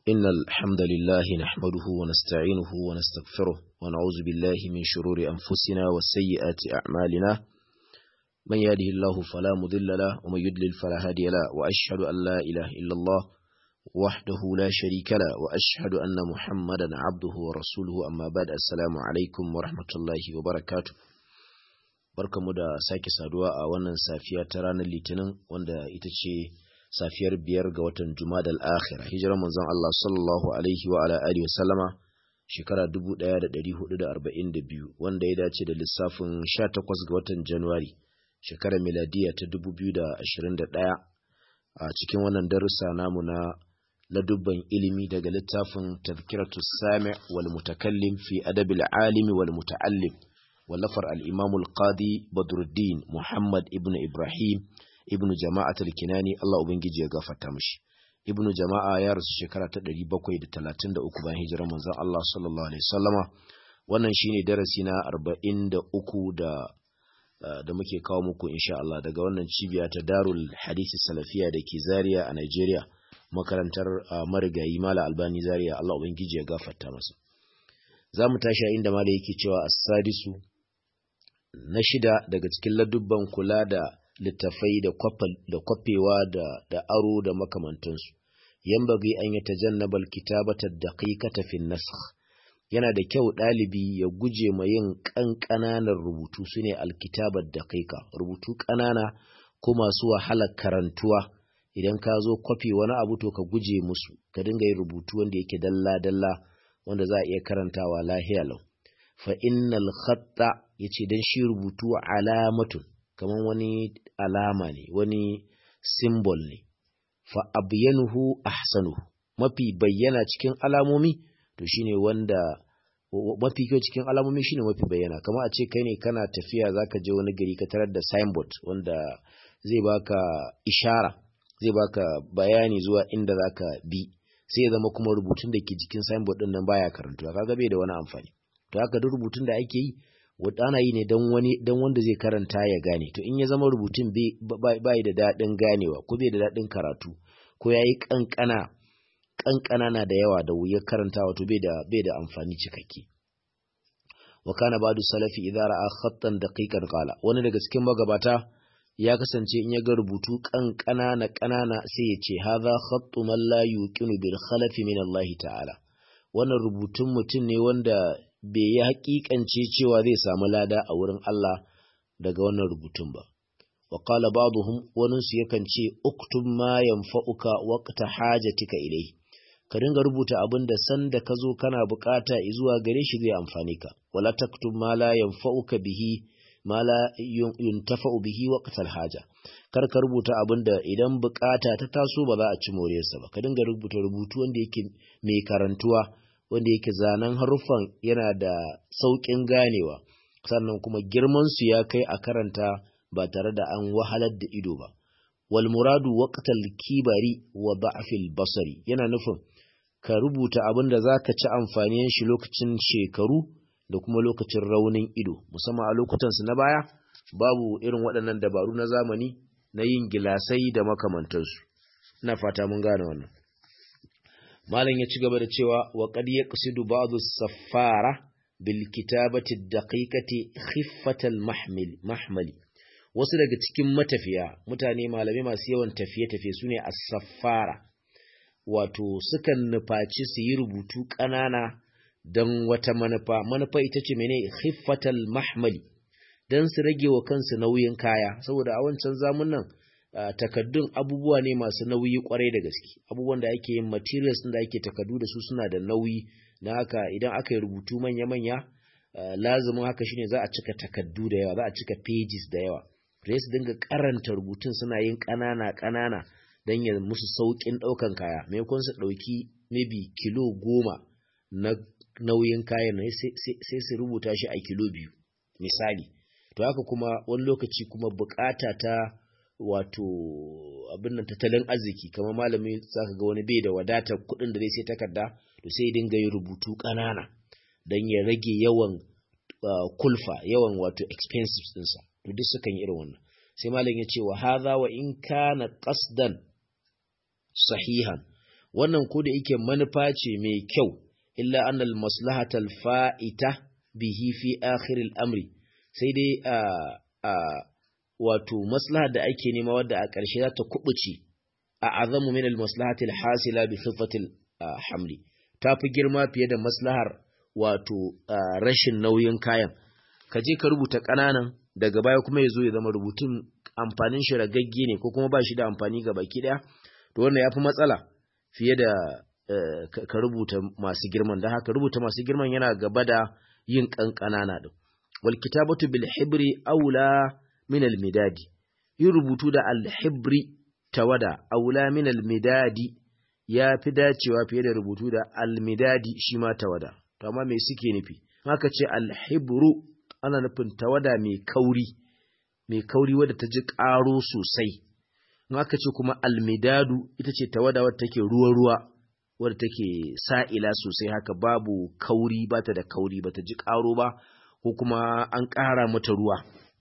إن الحمد لله نحمده ونستعينه ونستغفره ونعوذ بالله من شرور أنفسنا وسيئات أعمالنا من يهده الله فلا مضل له ومن يضلل فلا هادي له وأشهد أن لا إله إلا الله وحده لا شريك له وأشهد أن محمدا عبده ورسوله أما بعد السلام عليكم ورحمة الله وبركاته barkamu da sake saduwa a wannan safiya ta ranar litinin wanda ita ce safiyar biyar ga watan Jumada al-Akhir hijirar manzon Allah sallallahu alaihi wa ala alihi wasallama shekara 1442 wanda ya dace da lissafin 18 ga watan January shekarar miladiya ta 2021 a cikin wannan darussa namu na ladubban ilimi daga littafin Tazkiratu Sami' wal Mutakallim fi Adabil Alimi wal Muta'allim wallafar al-Imam al-Qadi Badruddin Muhammad ibn Ibrahim ibnu jama'at al-kinani Allah ubangiji ya gafarta mishi ibnu jama'a ya rasu shekara ta 733 bayan hijirar manzon Allah sallallahu alaihi wasallama wannan shine darasi na 43 da da muke kawo muku insha Allah daga wannan cibiya ta Darul Hadisi Salafiya da ke Zaria a Nigeria makarantar marigayi Mala Albani Zaria Allah ubangiji ya gafarta masa zamu tashi inda Mala yake cewa as-sadisu na shida daga cikin ladubban kula da littafai da kwafewa da aro da makamantansu yambagi an yi tajannabal kitabata daqiqata fi nasakh yana da kyau ɗalibi ya guje ma yin ƙanƙananan rubutu sune alkitabar daqiqa rubutu ƙanana ko masu wahalar karantuwa idan ka zo kwafi wani abu to ka guje musu ka dinga yin rubutu wanda yake dalla dalla wanda za a iya karantawa lahiya lau fa innal khatta yace dan shi rubutu alamatun kamar wani alama ne wani simbol ne fa abyanuhu ahsanuhu mafi bayyana cikin alamomi to shine wanda mafi kyau cikin alamomi shine mafi bayyana kamar a ce kai ne kana tafiya zaka je wani gari ka tarar da signboard wanda zai baka ishara zai baka bayani zuwa inda zaka bi sai ya zama kuma rubutun da ke jikin signboard din nan baya karantuwa kaga bai da wani amfani to haka duk rubutun da ake yi ana yi ne don wani don wanda zai karanta ya gane to in ya zama rubutun bai da daɗin ganewa ko bai da daɗin karatu ko yayi kankana kankana na da yawa da wuyar karantawa to bai da bai da amfani cikakke wa kana ba'du salafi idza ra'a khattan daqiqan qala wani daga cikin magabata ya kasance in ya ga rubutu kankana na kanana sai ya ce hadha khattu man la yuqinu bil khalafi min Allah ta'ala wannan rubutun mutum ne wanda bai yi hakikance cewa zai samu lada a wurin Allah daga wannan rubutun ba. Wa qala ba'dhum wani su yakan ce uktub ma yanfa'uka waqta hajatika ilai. Ka dinga rubuta abin da san da ka zo kana bukata zuwa gare shi zai amfane ka. Wala taktub ma la yanfa'uka bihi ma la yuntafa'u bihi waqta haja. Kar ka rubuta abin da idan bukata ta taso ba za a ci moriyarsa ba. Ka dinga rubuta rubutu wanda yake mai karantuwa. wanda yake zanen haruffan yana da sauƙin ganewa sannan kuma girmansu ya kai a karanta ba tare da an wahalar da ido ba wal muradu waqtal kibari wa da'fil basari yana nufin ka rubuta abin da zaka ci amfanin shi lokacin shekaru da kuma lokacin raunin ido musamman a lokutan su na baya babu irin waɗannan dabaru na zamani na yin gilasai da makamantansu ina fata mun gane wannan malam ya ci gaba da cewa wa qad yaqsidu ba'dhu as-saffara bil kitabati ad-daqiqati khiffatal mahmil mahmali wasu daga cikin matafiya mutane malamai masu yawan tafiye-tafiye sune as-saffara wato sukan nufaci su yi rubutu ƙanana don wata manufa manufa ita ce mene khiffatal mahmali don su rage wa kansu nauyin kaya saboda a wancan zamunan Uh, takaddun abubuwa ne masu nauyi kwarai da gaske abubuwan da ake yin materials da ake takaddu da su suna da nauyi na haka idan aka yi rubutu manya-manya uh, lazumin haka shine za a cika takaddu da yawa za a cika pages da yawa sai su dinga karanta rubutun suna yin ƙanana-ƙanana don ya musu sauƙin ɗaukan kaya maimakon su ɗauki maybe kilo goma na nauyin kayan sai su rubuta shi a kilo biyu misali to haka kuma wani lokaci kuma bukata ta wato abin nan tattalin arziki kamar malami zaka ga wani bai da wadatar kuɗin da zai sai takarda to sai dinga yin rubutu ƙanana don ya rage yawan kulfa yawan wato expenses ɗinsa to duk sukan yi irin wannan sai malam ya ce wa hadha wa in kana qasdan sahihan wannan ko da yake manufa ce mai kyau illa annal maslahatal fa'ita bihi fi akhir amri sai dai a a wato maslahar da ake nema wadda a ƙarshe za ta kubuce a azamu min al maslahatil hasila bi khifatil hamli ta fi girma fiye da maslahar wato rashin nauyin kayan ka je ka rubuta ƙananan daga baya kuma ya zo ya zama rubutun amfanin shi ragagge ne ko kuma ba shi da amfani ga baki ɗaya to wannan ya fi matsala fiye da ka rubuta masu girman da haka rubuta masu girman yana gaba da yin ƙanƙanana ɗin wal kitabatu bil hibri aula min al midadi yin rubutu da al hibri tawada aula min al midadi ya fi dacewa fiye da rubutu da al midadi shi ma tawada to amma me suke nufi haka ce al hibru ana nufin tawada mai kauri mai kauri wadda ta ji ƙaro sosai in aka ce kuma almidadu ita ce tawada wadda take ruwa-ruwa wadda take sa'ila sosai haka babu kauri ba ta da kauri ba ta ji ƙaro ba ko kuma an ƙara mata ruwa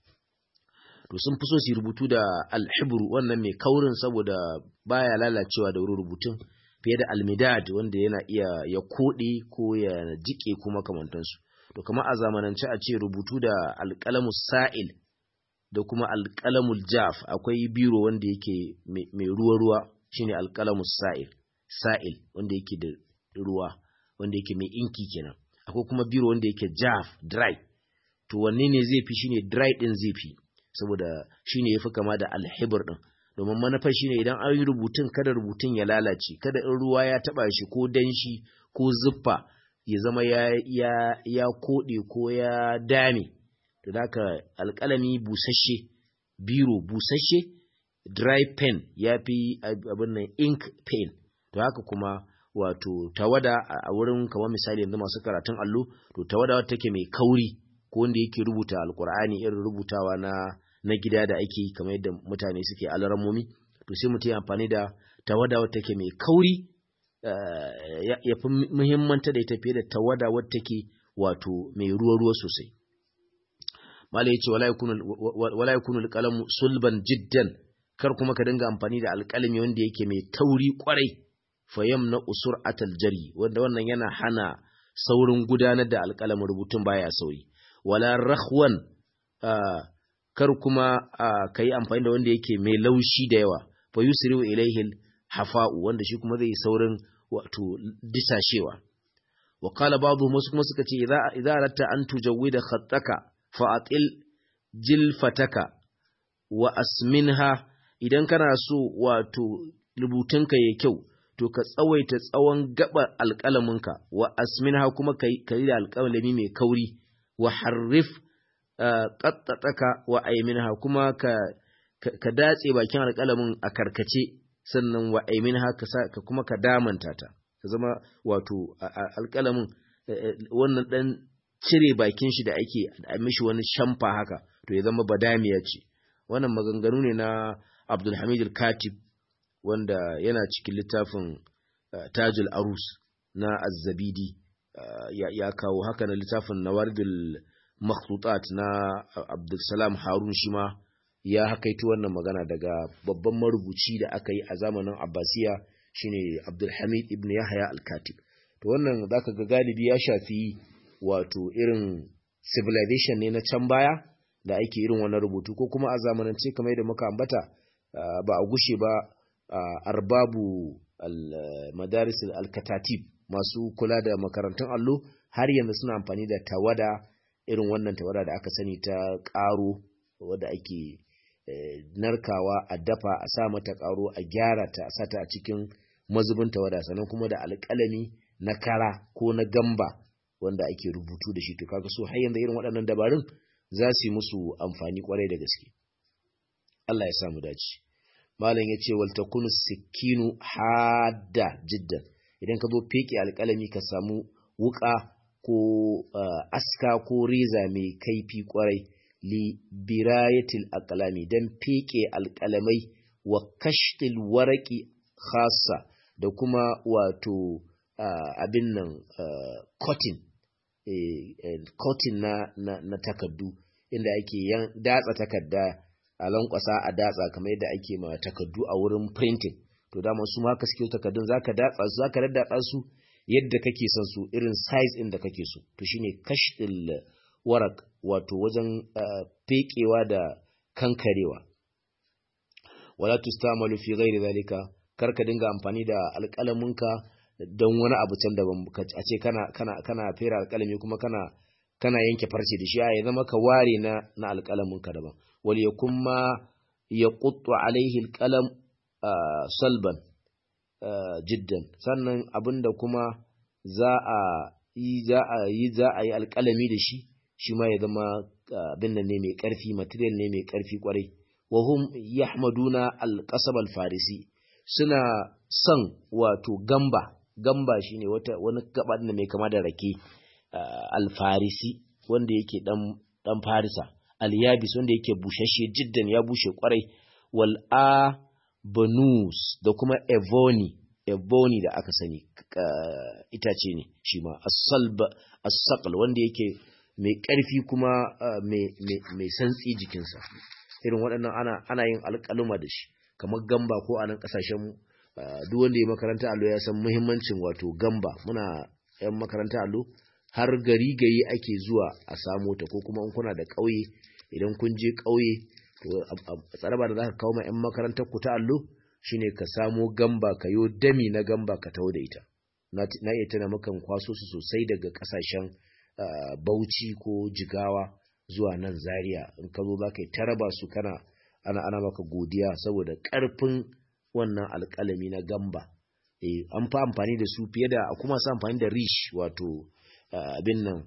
to sun fi so su rubutu da alhibru wannan mai kaurin saboda baya lalacewa da wurin rubutun fiye da almidad wanda yana iya ya koɗe ko ya jike kuma kamantansu to kamar a zamanance a ce rubutu da alƙalamus sa'il da kuma alƙalamul jaf akwai biro wanda yake mai ruwa-ruwa shine alƙalamus sa'il sa'il wanda yake da ruwa wanda yake mai inki kenan akwai kuma biro wanda yake jaf dry to wanne ne zai fi shine dry din zai fi saboda shine yafi kama da alhibr din domin manufar shine idan an yi rubutun kada rubutun ya lalace kada in ruwa ya taba shi ko danshi ko zuffa ya zama ya ya ya kode ko ya dame to haka alƙalami busasshe biro busasshe dry pen ya fi abin nan ink pen to haka kuma wato tawada a wurin kamar misali yanzu masu karatun allo to tawada wata take mai kauri ko wanda yake rubuta alkur'ani irin rubutawa na na gida da ake kamar yadda mutane suke alaramomi to sai mutum ya amfani da tawada wata take mai kauri ya fi muhimmanta da ita fiye da tawada wata take wato mai ruwa-ruwa sosai mala ya ce wala ya kunu alƙalamu sulban jiddan kar kuma ka dinga amfani da alƙalami wanda yake mai tauri kwarai fayam na usur atal jari wanda wannan yana hana saurin gudanar da alƙalamin rubutun baya sauri wala rahwan kar kuma ka yi amfani da wanda yake mai laushi da yawa fa yusriu ilaihi hafa'u wanda shi kuma zai saurin wato disashewa wa qala ba'dhum wasu kuma suka ce idza idza aratta an tujawwida khattaka fa atil jilfataka wa asminha idan kana so wato rubutunka yayi kyau to ka tsawaita tsawon gaba alƙalaminka wa asminha kuma ka yi da alƙalami mai kauri wa harrif ƙattaɗaka wa aiminha kuma ka, ka, datse bakin alƙalamin a karkace sannan wa aiminha ka kuma ka damanta ta ka zama wato alƙalamin wannan ɗan cire bakin shi da ake a mishi wani shamfa haka to ya zama badamiya ce wannan maganganu ne na abdulhamid al-katib wanda yana cikin littafin tajul arus na azzabidi ya kawo haka na littafin nawaridul makhtutat na abdulsalam harun shi ma ya hakaito wannan magana daga babban marubuci da aka yi a zamanin abbasiya shine abdulhamid ibn yahya al-katib to wannan zaka ga galibi ya shafi wato irin civilization ne na can baya da ake irin wannan rubutu ko kuma a zamanance kamar yadda muka ambata ba a gushe ba arbabu madaris al-katatib masu kula da makarantun allo har yanzu suna amfani da tawada irin wannan tawada da aka sani ta ƙaro wadda ake narkawa a dafa a sa mata ƙaro a gyara ta a sata a cikin mazubin tawada sannan kuma da alƙalami na kara ko na gamba wanda ake rubutu da shi to kaga so har yanzu irin waɗannan dabarun za su yi musu amfani kwarai da gaske Allah ya samu dace malam ya ce wal takunu sikinu hadda jiddan idan ka zo feke alƙalami ka samu wuƙa ko aska ko reza mai kaifi kwarai li birayatil aqlami dan feke alƙalamai wa kashtil waraqi khassa da kuma wato abin nan cotton cotton na, na, na takardu inda ake datsa takarda a lankwasa a datsa kamar yadda ake ma takardu a wurin printing to dama su ma haka suke takardun zaka datsa su zaka daddatsa su yadda kake son su irin size din da kake so to shine kashdil warak wato wajen fekewa da kankarewa wala tustamalu fi ghairi zalika kar ka dinga amfani da alƙalaminka don wani abu can daban a ce kana kana kana fera alƙalami kuma kana kana yanke farce da shi ya zama ka ware na na alƙalaminka daban wal yakun ma yaquttu alaihi alqalam salban jiddan sannan abinda kuma za a yi za a yi za a yi alƙalami da shi shi ma ya zama abin nan ne mai ƙarfi material ne mai ƙarfi kwarai wa hum yahmaduna alqasab alfarisi suna son wato gamba gamba shine wata wani gaba da mai kama da rake alfarisi wanda yake dan dan farisa alyabis wanda yake bushashe jiddan ya bushe kwarai wal a banus da kuma evoni ebony da aka sani itace ne shi ma as-saql wanda yake mai ƙarfi kuma mai santsi jikinsa irin waɗannan ana ana yin alƙaluma da shi kamar gamba ko a nan ƙasashen duk wanda ya makaranta allo ya san muhimmancin wato gamba muna yan makaranta allo har gari gari ake zuwa a samo ta ko kuma in kuna da ƙauye idan kun je ƙauye to a tsaraba da za ka kawo ma yan makarantar ku ta allo shine ka samo gamba ka yo dami na gamba ka taho da ita na iya tana makan kwaso su sosai daga ƙasashen Uh, bauchi ko jigawa zuwa nan zaria in ka zo za ka yi taraba su kana ana ana maka godiya saboda ƙarfin wannan alƙalami na gamba e, an fa amfani da su fiye da kuma su amfani da rish wato abin uh, nan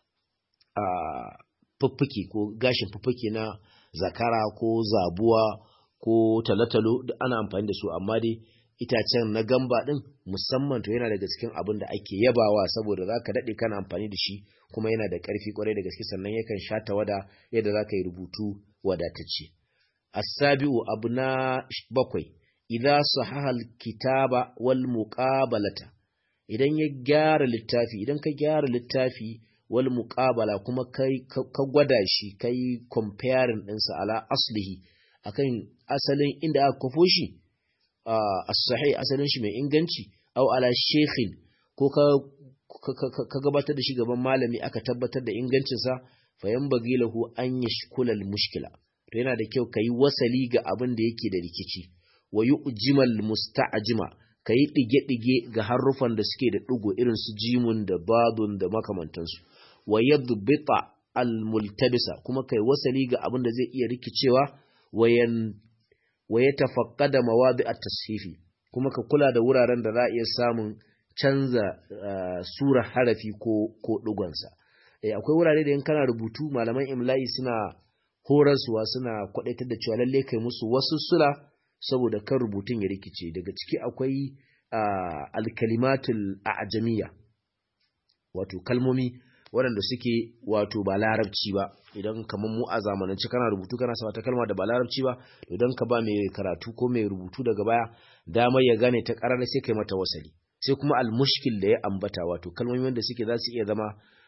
a uh, fuffuke ko gashin fuffuke na zakara ko zabuwa ko talatalo duk ana amfani da su amma dai itacen na gamba din musamman to yana daga cikin abin da ake yabawa saboda za ka daɗe kana amfani da shi kuma yana da ƙarfi kwarai da gaske sannan yakan sha tawada yadda za ka yi rubutu wadatacce asabi'u abu na bakwai idan sahahal kitaba wal muqabalata idan ya gyara littafi idan ka gyara littafi wal muqabala kuma kai ka gwada shi kai comparing ɗinsa ala aslihi akan asalin inda aka kwafo shi as-sahih asalin shi mai inganci aw ala shekhin ko ka ka gabatar da shi gaban malami aka tabbatar da ingancinsa fa yanbaghi lahu an yashkula al-mushkila to yana da kyau kayi wasali ga abin da yake da rikici wa yu'jimal musta'jima kayi dige-dige ga harufan da suke da digo irin su jimun da badun da makamantansu wa yadbita al-multabisa kuma kai wasali ga abin da zai iya rikicewa wayan wa yatafaqqada mawadi at-tashifi kuma ka kula da wuraren da za a iya samun canza uh, sura harafi ko ko dugonsa eh, akwai wurare da in kana rubutu malaman imla'i suna horaswa suna kwadaitar da cewa lalle kai musu wasu sula saboda kan rubutun ya rikice daga ciki akwai uh, alkalimatul a'jamiyya wato kalmomi waɗanda suke wato ba larabci ba idan kamar mu a zamanance kana rubutu kana sa wata kalma da ba larabci ba idan ka ba mai karatu ko mai rubutu daga baya damar ya gane ta ƙarar sai kai mata wasali sai kuma almushkil da ya ambata wato kalmomi wanda suke za su iya zama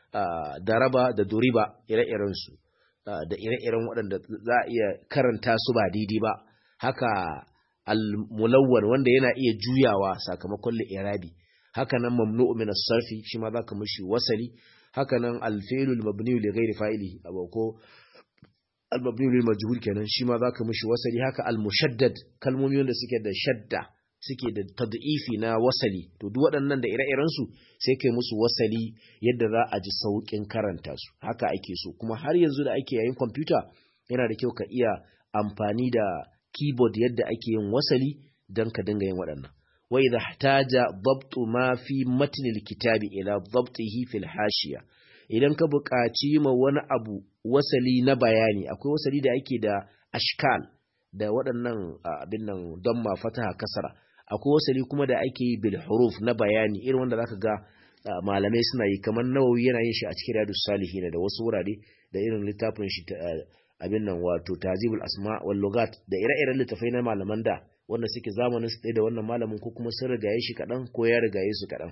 daraba da duriba ire-iren su da ire-iren waɗanda za a iya karanta su ba daidai ba haka al-mulawwan wanda yana iya juyawa sakamakon li'irabi haka nan mamnu'u min as-sarfi shi ma zaka mishi wasali haka nan al-fi'lul mabni li ghairi fa'ili ko al-mabni lil majhul kenan shi ma zaka mishi wasali haka al-mushaddad kalmomi wanda suke da shadda suke da tad'ifi na wasali to duk waɗannan da ire-iren su sai kai musu wasali yadda za a ji saukin karanta su haka ake so kuma har yanzu da ake yayin kwamfuta yana da kyau ka iya amfani da keyboard yadda ake yin wasali don ka dinga yin waɗannan wa idha ihtaja dabtu ma fi matn alkitabi ila dabtihi fil hashiya idan ka buƙaci ma wani abu wasali na bayani akwai wasali da ake da ashkal da waɗannan abin nan don ma fataha kasara akwai wasali kuma da ake yi bil huruf na bayani irin wanda zaka ga malamai suna yi kamar nawawi yana yin shi a cikin riyadus salihin da wasu wurare da irin littafin shi abin nan wato tazibul asma wal lugat da ire-iren littafai na malaman da wanda suke zamanin su da wannan malamin ko kuma sun rigaye shi kaɗan ko ya rigaye su kaɗan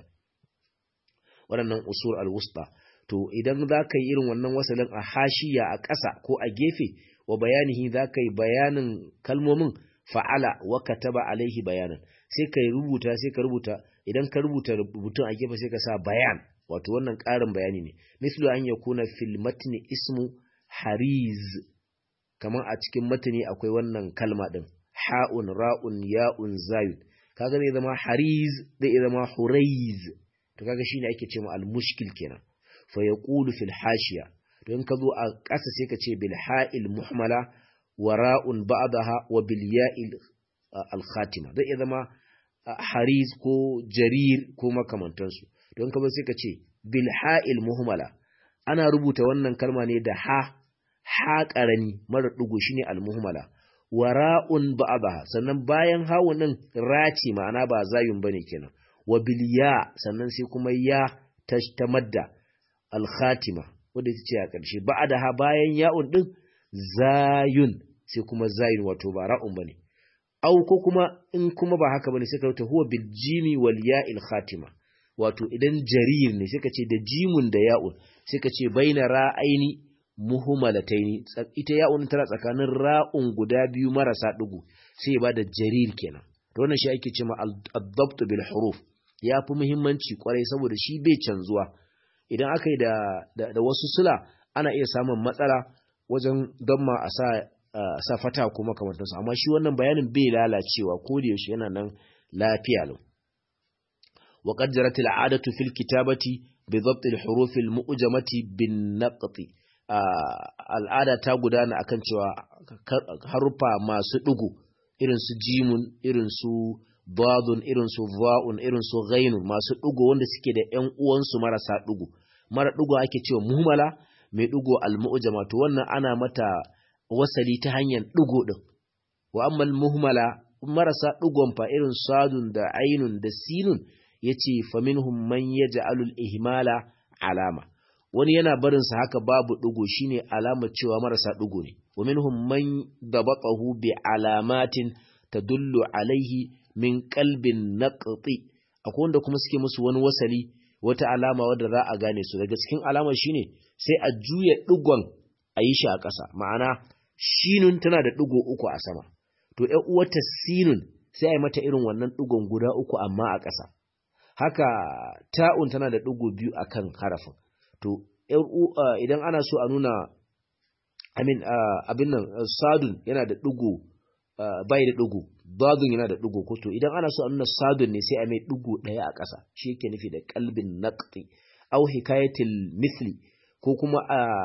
waɗannan usul al-wusta to idan za ka yi irin wannan wasalin a hashiya a ƙasa ko a gefe wa bayanihi za ka yi bayanin kalmomin fa'ala wa kataba alaihi bayanan sai ka rubuta sai ka rubuta idan ka rubuta rubutun a gefe sai ka sa bayan wato wannan ƙarin bayani ne mislu an yakuna fil matni ismu hariz kamar a cikin matani akwai wannan kalma din ha'un ra'un ya'un zayun kaga zai zama hariz zai zama huraiz to kaga shine ake cewa al-mushkil kenan fa yaqulu fil hashiya don ka zo a ƙasa sai ka ce bil ha'il muhmala wa ra'un ba'daha wa bil ya'il al-khatima zai zama hariz ko jarir ko makamantansu don ka zo sai ka ce bil ha'il muhmala ana rubuta wannan kalma ne da ha ha ƙarami mara ɗigo shine al-muhmala wara'un ba'daha sannan bayan hawun din raci ma'ana ba zayun bane kenan wa biliya sannan sai kuma ya tamadda al-khatima wanda ita ce a ƙarshe ba'daha bayan ya'un din zayun sai kuma zayun wato ba ra'un bane au ko kuma in kuma ba haka bane sai ka rubuta huwa bil jimi wal ya'il khatima wato idan jarir ne sai ka ce da jimun da ya'un sai ka ce baina ra'aini muhmalataini ita ya'un tana tsakanin ra'un guda biyu marasa dugu sai ba da jarir kenan to wannan shi ake cewa ad-dabt bil huruf ya fi muhimmanci kwarai saboda shi bai canzuwa idan aka yi da, da, wasu sula ana iya samun matsala wajen damma a sa sa fata ko makamantansu amma shi wannan bayanin bai lalacewa ko da yaushe yana nan lafiya lau wa qad jarat al-'adatu fil kitabati bi dhabt al-huruf al-mu'jamati bin naqti al'ada ta gudana akan cewa haruffa masu ɗigo irin su jimun irin su badun irin su va'un irin su ghainun masu ɗigo wanda suke da ƴan uwansu marasa ɗigo mara ɗigo ake cewa muhmala mai ɗigo al-mu'jama to wannan ana mata wasali ta hanyar ɗigo ɗin wa amma muhmala marasa ɗigon fa irin sadun da ainun da sinun yace faminhum man yaj'alul ihmala alama wani yana barinsa haka babu ɗigo shine alamar cewa marasa ɗigo ne wa minhum man dabaqahu bi alamatin tadullu alaihi min qalbin naqti akwai wanda kuma suke musu wani wasali wata alama wadda za a gane su daga cikin alamar shine sai a juya ɗigon a yi shi a ƙasa ma'ana shinun tana da ɗigo uku a sama to ƴan uwata sinun sai a yi mata irin wannan ɗigon guda uku amma a ƙasa haka ta'un tana da ɗigo biyu akan harafin to idan ana so a nuna amin abin nan sadun yana da ɗigo bai da ɗigo dadun yana da ɗigo ko to idan ana so a nuna sadun ne sai a mai ɗigo ɗaya a ƙasa shi yake nufi da kalbin naqti au hikayatil misli ko kuma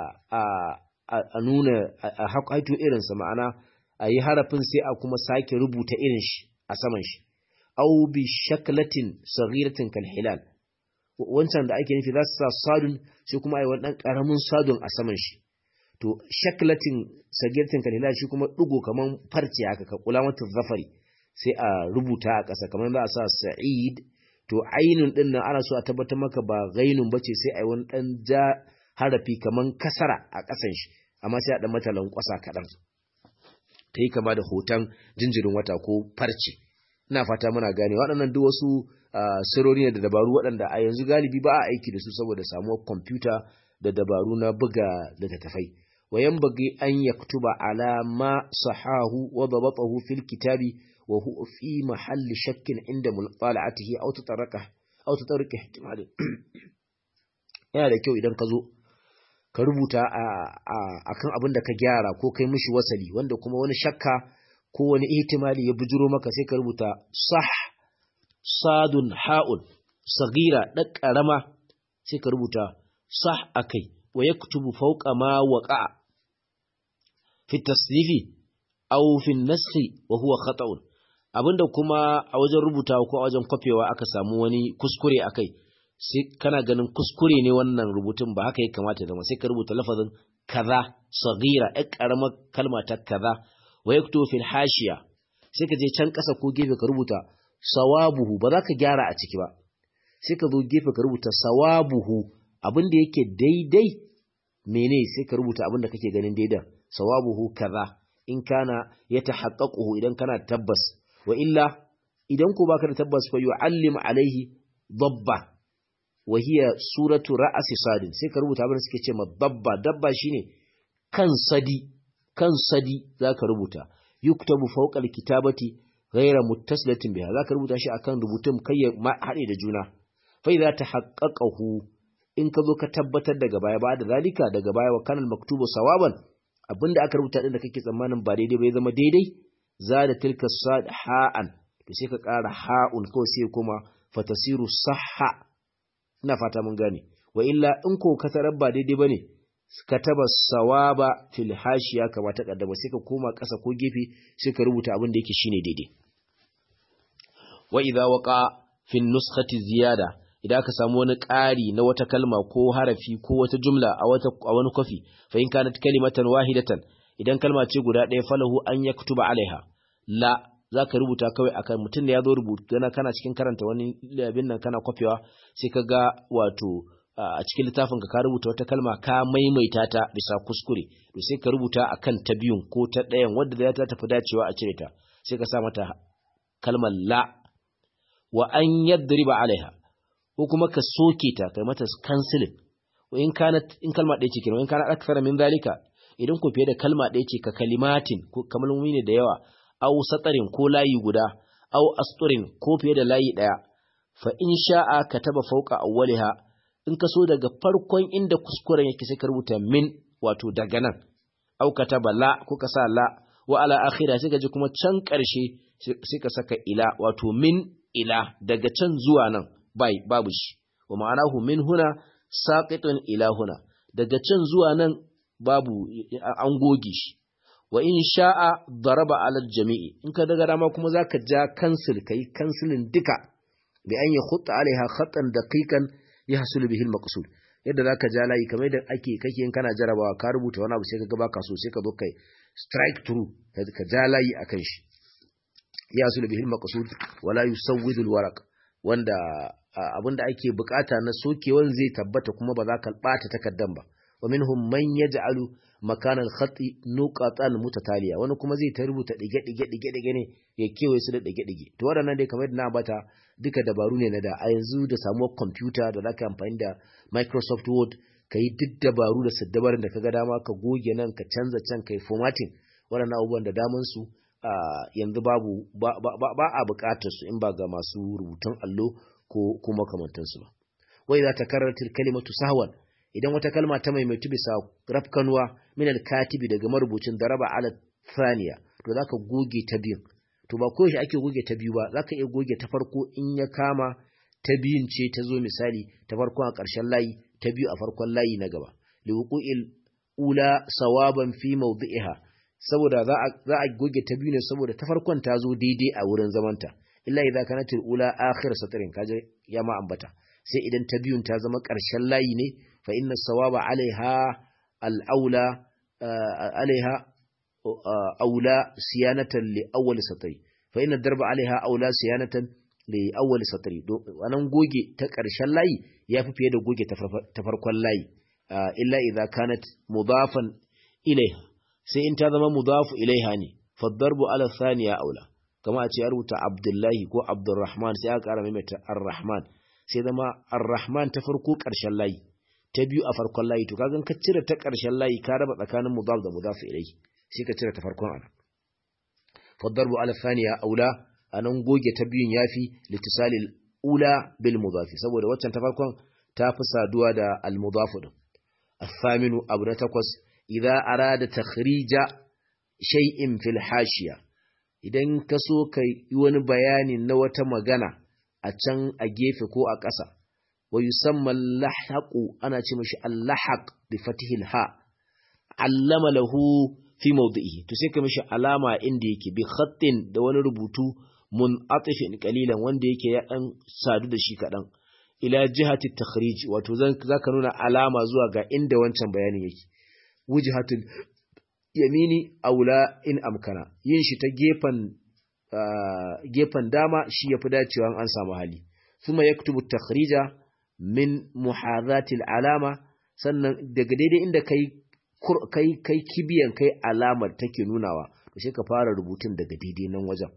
a nuna a haƙaito irinsa ma'ana a yi harafin sai a kuma sake rubuta irin shi a saman shi au bi shaklatin saghiratin kal hilal wancan da ake nufi za su sa sadun sai kuma a yi wani ɗan ƙaramin sadun a saman shi to shaklatin sagirtin kalila shi kuma ɗigo kamar farce haka ka kula mata zafari sai a rubuta a ƙasa kamar za a sa sa'id to ainun ɗin nan ana so a tabbatar maka ba gainun bace sai a yi wani ɗan ja harafi kamar kasara a ƙasan shi amma sai a ɗan mata lankwasa kaɗan ta yi kama da hoton jinjirin wata ko farce ina fata muna gane waɗannan duk wasu sirori ne da dabaru waɗanda a yanzu galibi ba a aiki da su saboda samuwar kwamfuta da dabaru na buga littattafai wa yanbaghi an yaktuba ala ma sahahu wa dabatahu fil kitabi wa huwa fi mahalli shakkin inda mulqala'atihi aw tataraka aw tataraka ihtimal yana da kyau idan ka zo ka rubuta akan abin da ka gyara ko kai mishi wasali wanda kuma wani shakka ko wani ihtimali ya bujuro maka sai ka rubuta sah sadun ha'un sagira ɗan ƙarama sai ka rubuta sah akai wa yaktubu fawqa ma waqa fi tasnifi aw fi naskhi wa huwa khata'un abinda kuma a wajen rubutawa ko a wajen kwafewa aka samu wani kuskure akai sai kana ganin kuskure ne wannan rubutun ba haka ya kamata zama sai ka rubuta lafazin kaza sagira ɗan ƙaramar kalma ta kaza wa yaktubu fil hashiya sai ka je can ƙasa ko gefe ka rubuta sawabuhu ba za ka gyara a ciki ba sai ka zo gefe ka rubuta sawabuhu abin da yake daidai mene sai ka rubuta abin da kake ganin daidan sawabuhu kaza in kana ya tahaqqaquhu idan kana tabbas wa illa idan ko baka da tabbas fa yu'allim alaihi dabba wa hiya suratu ra'si sadin sai ka rubuta abin da suke ce ma dabba dabba shine kan sadi kan sadi zaka rubuta yuktabu fawqa alkitabati ghaira muttasilatin biha zaka rubuta shi akan rubutun kai ya haɗe da juna fa idza tahaqqaqahu in ka zo ka tabbatar daga baya ba da zalika daga baya wa kanal maktubu sawaban abinda aka rubuta din da kake tsammanin ba daidai ba ya zama daidai za da tilka sad ha'an to sai ka ƙara ha'un kawai sai kuma fatasiru sahha ina fata mun gane wa illa in ko ka tarar ba daidai bane kataba sawaba fil hashiya kama ta kaddama sai ka koma ƙasa ko gefe sai ka rubuta abin da yake shine daidai wa idza waqa fi nuskhati ziyada idan aka samu wani ƙari na wata kalma ko harafi ko wata jumla a wata a wani kwafi fa in kanat kalimatan wahidatan idan kalma ce guda ɗaya falahu an yaktuba alaiha la zaka rubuta kawai akan mutum da ya zo rubutu kana kana cikin karanta wani abin nan kana kwafewa sai ka ga wato a cikin littafin ka rubuta wata kalma ka maimaita ta bisa kuskure to sai ka rubuta akan ta biyun ko ta ɗayan wadda za ta tafi dacewa a cire ta sai ka sa mata kalmar la wa an yadriba alaiha ko kuma ka soke ta kai mata canceling in kana in kalma ɗaya ce kenan in kana akthara min zalika idan ku fiye da kalma ɗaya ce ka kalimatin ko kalmomi ne da yawa aw satarin ko layi guda aw asturin ko fiye da layi ɗaya fa in sha'a kataba fawqa awwaliha in ka so daga farkon inda kuskuren yake sai ka rubuta min wato daga nan aw kataba la ko ka sa la wa ala akhira sai ka ji kuma can ƙarshe sai ka saka ila wato min ila daga can zuwa nan bai babu shi wa ma'anahu min huna saqitun ila huna daga can zuwa nan babu an goge shi wa in sha'a daraba ala jami'i in ka daga dama kuma zaka ja cancel kai cancelin duka bi an ya khutta alaiha khatan daqiqan yahsul bihi al-maqsud yadda zaka ja layi kamar yadda ake kake in kana jarabawa ka rubuta wani abu sai ka ga baka so sai ka zo kai strike through ka ja layi akan shi yahsul bihi al-maqsud wala yusawwidu al-waraq wanda abinda ake bukata na sokewan zai tabbata kuma ba za ka bata takaddan ba wa minhum man yaj'alu makana al-khati nuqatan mutataliya wani kuma zai ta rubuta dige dige dige dige ne ya kewaye su da dige dige to waɗannan dai kamar yadda na bata duka dabaru ne na da a yanzu da samuwar computer da zaka amfani da Microsoft Word ka yi duk dabaru da saddabarin da kaga dama ka goge nan ka canza can kai formatting waɗannan abubuwan da daman su yanzu babu ba a buƙatar su in ba ga masu rubutun allo ko kuma kamantansu ba wai za ta karanta kalimatu sahwan idan wata kalma ta maimaitu bisa rafkanuwa min al-katibi daga marubucin daraba ala thaniya to zaka goge ta biyun to ba ko shi ake goge ta biyu ba zaka iya goge ta farko in ya kama ta biyun ce ta zo misali ta farko a ƙarshen layi ta biyu a farkon layi na gaba liwuqu'il ula sawaban fi mawdi'iha saboda za a za a goge ta biyu ne saboda ta farkon ta zo daidai a wurin zamanta illa idza kanat ula akhir satrin kaje ya ma ambata sai idan ta biyun ta zama ƙarshen layi ne fa inna sawaba alaiha al'aula alaiha aula siyanatan li awwal satri fa inna darba alaiha aula siyanatan li awwal satri wannan goge ta ƙarshen layi yafi fiye da goge ta farkon layi illa idza kanat mudafan ilaiha sai in ta zama mudafu ilaiha ne fa darbu ala thaniya aula kama a ce ya rubuta abdullahi ko abdurrahman sai aka ƙara maimaita ar-rahman sai zama ar-rahman ta farko ƙarshen layi ta biyu a farkon layi to kagan ka cire ta ƙarshen layi ka raba tsakanin mudaf da mudaf ilayhi sai ka cire ta farkon ana fadarbu ala thaniya aula anan goge ta biyun yafi litisalil ula bil mudaf saboda waccan ta farkon ta fi saduwa da al mudaf din athaminu abu na takwas idza arada takhrija shay'in fil hashiya idan ka so ka yi wani bayani na wata magana a can a gefe ko a ƙasa wa yusamma lahaqu ana ce mashi allahaq bi fatihil ha allama lahu fi mawdihi to sai ka mishi alama inda yake bi khattin da wani rubutu mun'atifin qalilan wanda yake ya dan sadu da shi kadan ila jihati takhrij wato zaka nuna alama zuwa ga inda wancan bayanin yake wujhatul yamini aula in amkana yin shi ta gefen gefen dama shi yafi dacewa an samu hali kuma yaktubu takhrija min muhadatil alama sannan daga daidai inda kai kai kai kibiyan kai alamar take nunawa to sai ka fara rubutun daga daidai nan wajen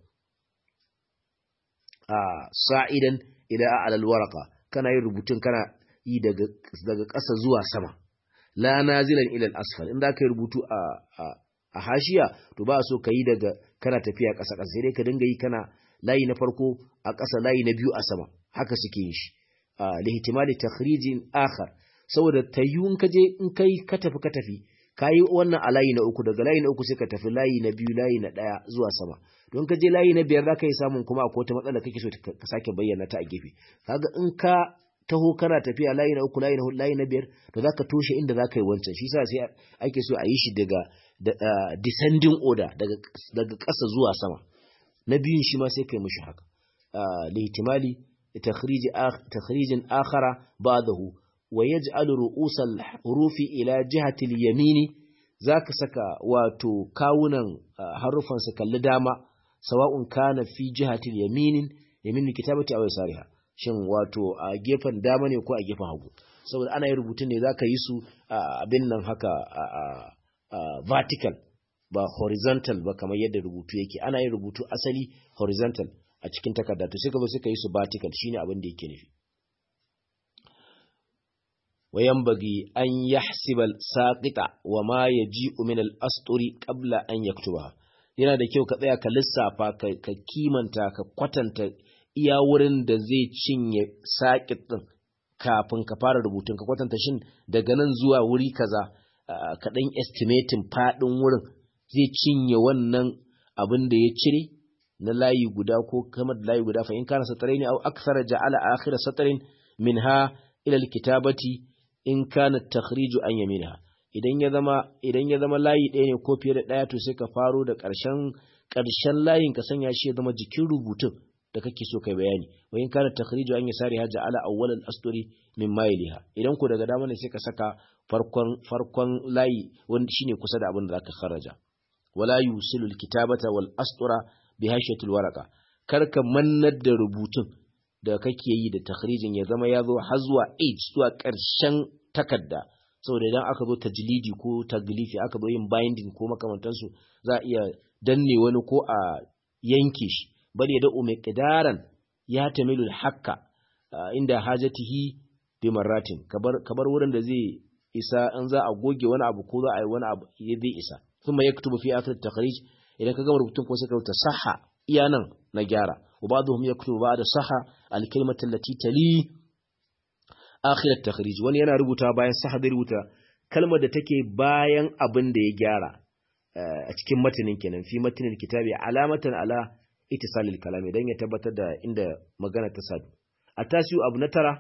a sa'idan ila alal warqa kana yin rubutun kana yi daga daga ƙasa zuwa sama la nazilan ila al asfal inda kai rubutu a a hashiya to ba a so ka yi daga kana tafiya ƙasa ƙasa sai dai ka dinga yi kana layi na farko a ƙasa layi na biyu a sama haka suke yin shi lihtimali takhrijin akhar saboda tayyun ka je in kai ka tafi ka tafi kayi wannan a layi na uku daga layi na uku sai ka tafi layi na biyu layi na ɗaya zuwa sama don ka je layi na biyar za ka yi samun kuma akwai wata matsala kake so ka sake bayyana ta a gefe kaga in ka taho kana tafiya layi na uku layi na hudu layi na biyar to za ka toshe inda za ka yi wancan shi sa sai ake so a yi shi daga descending order daga ƙasa zuwa sama na biyun shi ma sai ka yi mishi haka lihtimali takhrijin akhara ba'dahu wa yaj'alu ru'usal hurufi ila jihati al-yamini zaka saka wato kawunan harufan su kalli dama sawa'un kana fi jihati al-yaminin yamin kitabati aw yasariha shin wato a gefen dama ne ko a gefen hagu saboda ana yin rubutun ne zaka yi su abin nan haka vertical ba horizontal ba kamar yadda rubutu yake ana yin rubutu asali horizontal a cikin takarda to sai ka zo sai ka yi su vertical shine abin da yake nufi وينبغي أن يحسب الساقط وما يجيء من الأسطر قبل أن يكتبها yana da kyau ka tsaya ka lissafa ka kimanta ka kwatanta iya wurin da zai cinye saƙit ɗin kafin ka fara rubutun ka kwatanta shin daga nan zuwa wuri kaza ka ɗan estimating faɗin wurin zai cinye wannan abin da ya cire na layi guda ko kamar da layi guda fa in kana satarai ne au aksara ja'ala akhira satarin minha ila alkitabati in kana takhriju an yaminha idan ya zama idan ya zama layi ɗaya ne ko fiye da ɗaya to sai ka faro da ƙarshen ƙarshen layin ka sanya shi ya zama jikin rubutun da kake so kai bayani wa in kana takhriju an yasari haja ala awwal al-asturi min mailiha idan ko daga dama ne sai ka saka farkon farkon layi wanda shine kusa da abin da zaka kharaja wala yusilu al-kitabata wal astura bi hashiyatil waraqa kar ka mannar da rubutun da kake yi da takhrijin ya zama ya zo har zuwa age zuwa ƙarshen takarda saboda idan aka zo tajlidi ko taglifi aka zo yin binding ko makamantansu za a iya danne wani ko a yanke shi bal ya da'u mai ƙidaran ya tamilu hakka inda hajatihi bi marratin kabar wurin da zai isa in za a goge wani abu ko za a yi wani abu ya zai isa kuma ya kutubu fi akhir takhrij idan ka gama rubutun ko sai ka rubuta sahha iya nan na gyara wa ba'dhum yaktubu ba'da sahha al-kalimatu allati tali akhir at-takhrij wani yana rubuta bayan sahha zai rubuta kalmar da take bayan abin da ya gyara a cikin matanin kenan fi matanin kitabi alamatan ala ittisalil kalami dan ya tabbatar da inda magana ta sadu a tasiyu abu na tara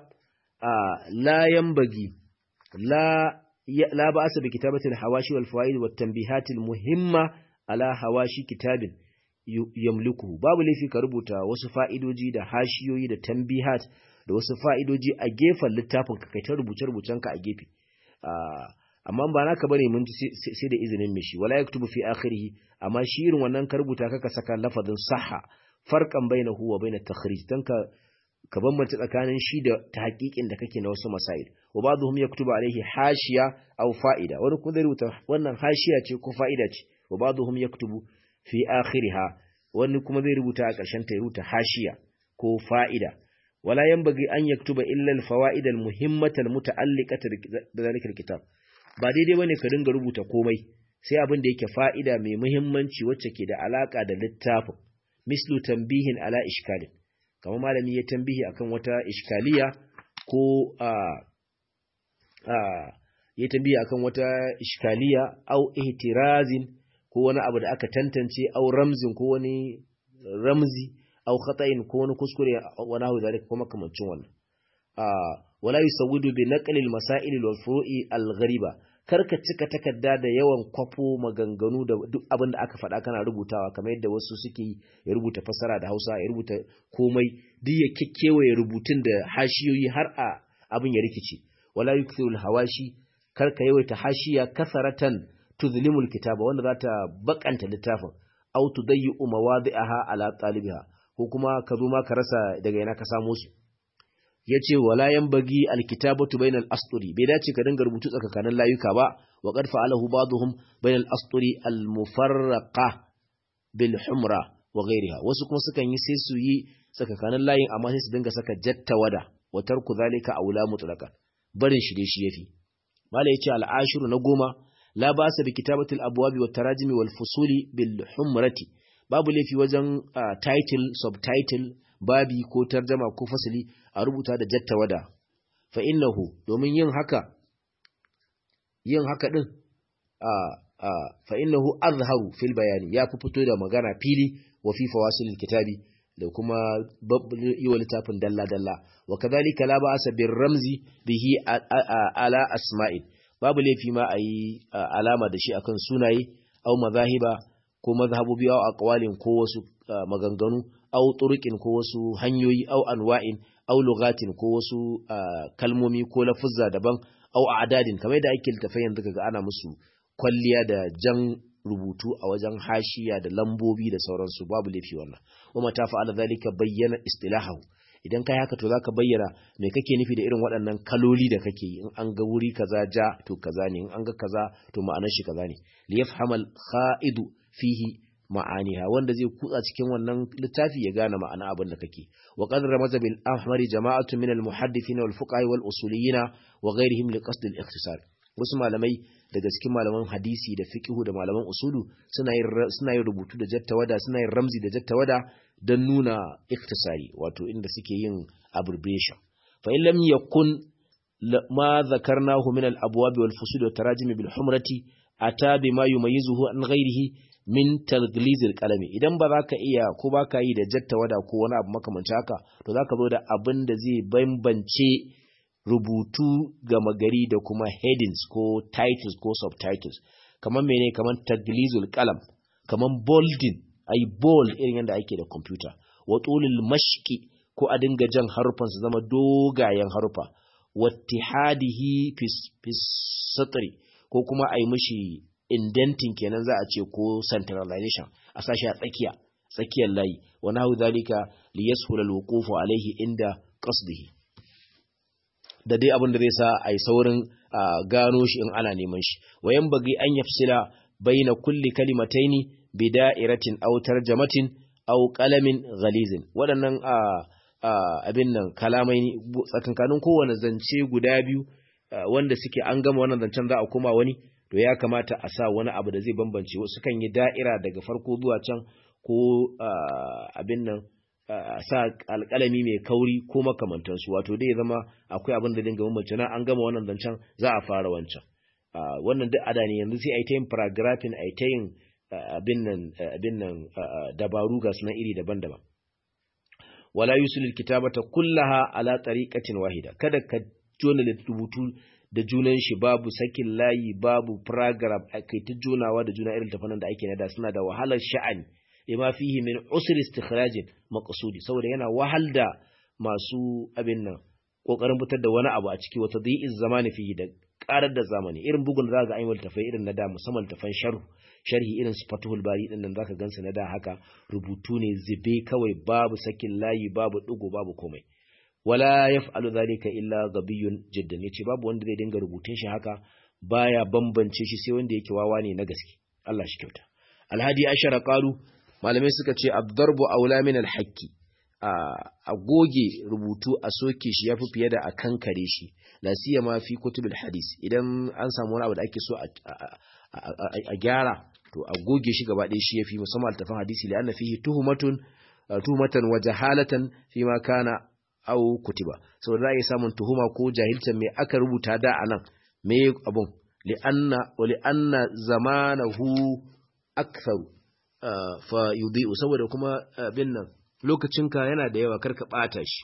la yanbagi la la ba'asa bi kitabati al-hawashi wal fawaid wat tanbihat al-muhimma ala hawashi kitabin yamliku babu laifi ka rubuta wasu fa'idoji da hashiyoyi da tanbihat da wasu fa'idoji a gefen littafin ka kai ta rubuce rubucen ka a gefe amma ba naka bane mun ji sai da izinin mishi wala yaktubu fi akhirih amma shi irin wannan ka rubuta kaka saka lafazin sahha farqan bainahu wa bainat takhrij dan ka ka bambanta tsakanin shi da tahqiqin da kake na wasu masail wa ba'dhum yaktubu alaihi hashiya aw fa'ida wani kuma zai rubuta wannan hashiya ce ko fa'ida ce wa ba'dhum yaktubu fi akhiriha wani kuma zai rubuta a ƙarshen ta ya rubuta hashiya ko fa'ida wala yanbaghi an yaktuba illa al-fawaid al-muhimmah al-muta'alliqah da zalika al-kitab ba daidai bane ka dinga rubuta komai sai abin da yake fa'ida mai muhimmanci wacce ke da alaka da littafin mislu tambihin ala ishkalin kamar malami ya tambihi akan wata iskaliya ko a a ya tambihi akan wata iskaliya au ihtirazin ko wani abu da aka tantance au ramzin ko wani ramzi au khata'in ko wani kuskure wani hawa zalika ko makamancin wannan a wala yusawwidu bi naqli al-masail wal furu'i al-ghariba karka cika takarda da yawan kwafo maganganu da duk abin da aka faɗa kana rubutawa kamar yadda wasu suke yi ya rubuta fasara da Hausa ya rubuta komai duk ya kekkewaye rubutun da hashiyoyi har a abin ya rikice wala yukthiru hawashi karka yawaita hashiya kasaratan tuzlimul kitaba wanda za ta bakanta littafin aw tudayyu mawadi'aha ala talibiha ko kuma ka zo ma ka rasa daga ina ka samo su yace wala yanbagi alkitabatu bainal asturi bai dace ka dinga rubutu tsakanin layuka ba wa qad fa'alahu ba'dhum bainal asturi almufarraqa bil humra wa ghayriha wasu kuma sukan yi sai su yi tsakanin layin amma sai su dinga saka jatta wada wa tarku zalika aula mutlaqa barin shi dai shi yafi mala yace al'ashiru na goma la ba'sa bi kitabati al-abwab wa tarajimi wal fusuli bil humrati babu laifi wajen title subtitle babi ko tarjama ko fasali a rubuta da jattawada fa innahu domin yin haka yin haka din fa innahu azharu fil bayani ya fi fito da magana fili wa fi fawasilil kitabi da kuma yi wa littafin dalla dalla wa kadhalika la ba'sa bir ramzi bihi ala asma'il babu laifi ma ayi alama da shi akan sunaye au mazahiba ko mazhabobi au aqwalin ko wasu maganganu au turuqin ko wasu hanyoyi au anwa'in au lugatin ko wasu kalmomi ko lafuzza daban au a'dadin kamar da ake littafai yanzu kaga ana musu kwalliya da jan rubutu a wajen hashiya da lambobi da sauransu babu laifi wannan kuma ta fa'ala zalika bayyana istilahu idan kai haka to zaka bayyana me kake nufi da irin waɗannan kaloli da kake yi in an ga wuri kaza ja to kaza ne in an ga kaza to ma'anar shi kaza ne li yafhamal kha'idu fihi ma'aniha wanda zai kutsa cikin wannan littafi ya gane ma'ana abin da kake wa qad ramaza bil ahmari jama'atu min al muhaddithin wal fuqaha wal usuliyyin wa ghayrihim li qasd al ikhtisar wasu malamai daga cikin malaman hadisi da fiqhu da malaman usulu suna yin suna yin rubutu da jattawada suna yin ramzi da jattawada don nuna ikhtisari wato inda suke yin abbreviation fa in lam yakun ma zakarnahu min al abwab wal fusul wa tarajim bil humrati ata bima yumayyizuhu an ghayrihi min talglizil kalami idan ba za ka iya ko ba ka yi da jattawada ko wani abu makamanci haka to za ka zo da abin da zai bambance rubutu gama gari da kuma headings ko titles ko subtitles kamar mene kamar taglizul kalam kamar bolding ai bold irin yadda ake da computer wa tulil mashki ko a dinga jan harufan su zama dogayen harufa wattihadihi fis satri ko kuma a yi mishi indenting kenan za a ce ko centralization a sashi a tsakiya tsakiyar layi wa nahu zalika li yashula alwuqufu alayhi inda qasdihi da dai abin da zai sa ai saurin gano shi in ana neman shi wayan bagi an yafsila baina kulli kalimataini bi da'iratin aw tarjamatin aw qalamin ghalizin waɗannan abin nan kalamai tsakankanin kowane zance guda biyu wanda suke an gama wannan zancen za a koma wani to ya kamata a sa wani abu da zai bambance wasu kan yi da'ira daga farko zuwa can ko abin nan a sa alƙalami mai kauri ko makamantansu wato dai zama akwai abin da dinga bambance na an gama wannan zancen za a fara wancan wannan duk ada ne yanzu sai a yi ta yin paragraphing a yi ta yin abin nan abin nan dabaru ga sunan iri daban-daban wala yusul kitabata kullaha ala tariqatin wahida kada ka jona rubutu da junan shi babu sakin layi babu paragraph kai ta jonawa da juna irin tafanan da ake nada suna da wahalar sha'ani lima fihi min usr istikhraj maqsudi saboda yana wahal da masu abin nan kokarin fitar da wani abu a ciki wata dhi'iz zamani fihi da karar da zamani irin bugun da zaka ayyul tafai irin na da musamman tafan sharh sharhi irin su fatuhul bari din nan zaka gansu na da haka rubutu ne zibe kawai babu sakin layi babu digo babu komai wala yaf'alu dhalika illa gabiyun jiddan yace babu wanda zai dinga rubutun shi haka baya bambance shi sai wanda yake wawa ne na gaske Allah shi kyauta alhadi ashara qalu malamai suka ce ad-darbu aula min al-haqqi a goge rubutu a soke shi yafi fiye da a kankare shi la siyama fi kutubil hadis idan an samu wani abu da ake so a gyara to a goge shi gaba ɗaya shi yafi musamman altafan hadisi li anna fihi tuhumatun tuhumatan wa jahalatan fi ma kana au kutiba saboda za a yi samun tuhuma ko jahilcin me aka rubuta da a nan me abun li'anna wa li'anna zamanahu aktharu fa yudhi'u saboda kuma bin nan lokacinka yana da yawa karka bata shi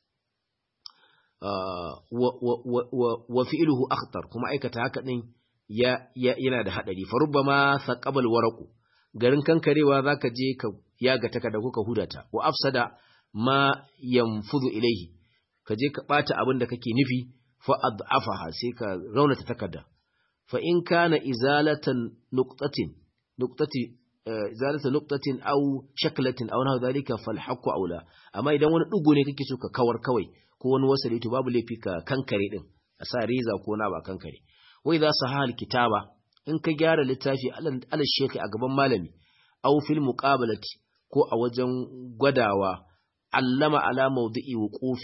wa fi'luhu akhtar kuma aikata haka din ya yana da hadari fa rubbama saqabal waraqu garin kankarewa zaka je ka yaga takarda ko ka hudata wa afsada ma yanfudu ilaihi ka je ka bata abin da kake nufi fa ad'afaha sai ka raunata takarda fa in kana izalatan nuqtatin nuqtati izalatan nuqtatin aw shaklatin aw nahu dhalika fal haqqu aula amma idan wani dugo ne kake so ka kawar kawai ko wani wasali to babu laifi ka kankare din a sa reza ko na ba kankare wa idza sahal kitaba in ka gyara littafi alal shekhi a gaban malami aw fil muqabalati ko a wajen gwadawa allama ala mawdi'i wuqufihi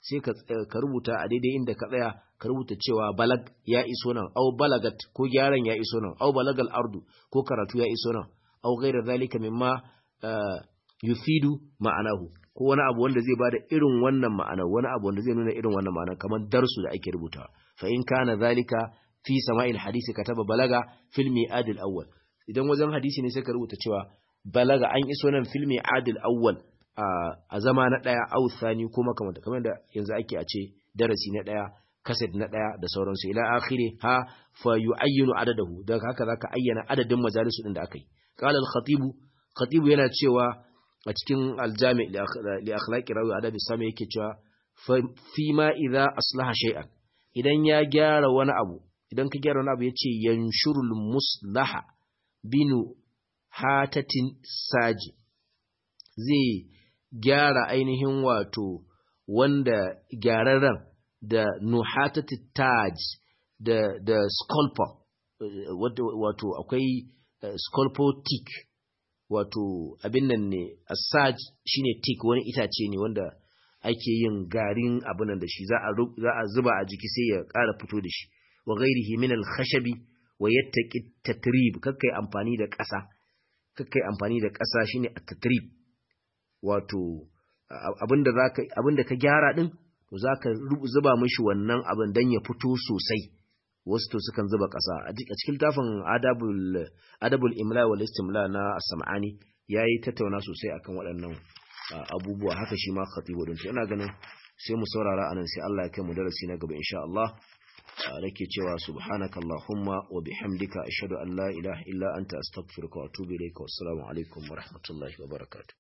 sai ka ka rubuta a daidai inda ka tsaya ka rubuta cewa balag ya iso nan au balagat ko gyaran ya iso nan au balagal ardu ko karatu ya iso nan au ghayra zalika mimma yufidu ma'anahu ko wani abu wanda zai bada irin wannan ma'ana wani abu wanda zai nuna irin wannan ma'ana kamar darsu da ake rubutawa fa in kana zalika fi sama'il hadisi kataba balaga fil mi'adil awwal idan wajen hadisi ne sai ka rubuta cewa balaga an iso nan fil mi'adil awwal a zama na daya au thani ko makamanta kamar da yanzu ake a ce darasi na daya kaset na daya da sauransu ila akhiri ha fa yu'ayyinu adadahu daga haka zaka ayyana adadin majalisu din da aka yi qala al-khatibu khatibu yana cewa a cikin aljami li akhlaqi rawi adabi sami yake cewa fi ma idza aslaha shay'an idan ya gyara wani abu idan ka gyara wani abu yace yanshurul muslaha binu hatatin saji zai gyara ainihin wato wanda gyararren da nuhatati taj da da sculptor wato akwai sculptor wato abin nan ne asaj shine tik wani itace ne wanda ake yin garin abin nan da shi za a za a zuba a jiki sai ya ƙara fito da shi wa ghairihi min al-khashabi wa yattaqi tatrib kakkai amfani da ƙasa kakkai amfani da ƙasa shine at-tatrib wato abinda zaka abinda ka gyara din to zaka zuba mishi wannan abin dan ya fito sosai wasu to sukan zuba ƙasa a cikin tafin adabul adabul imla wal istimla na sam'ani yayi tattauna sosai akan waɗannan abubuwa haka shi ma khatibu din ina ganin sai mu saurara anan sai Allah ya kai mu darasi na gaba insha Allah nake cewa subhanaka allahumma wa bihamdika ashhadu an la ilaha illa anta astaghfiruka wa atubu ilayka wassalamu alaikum wa rahmatullahi wa barakatuh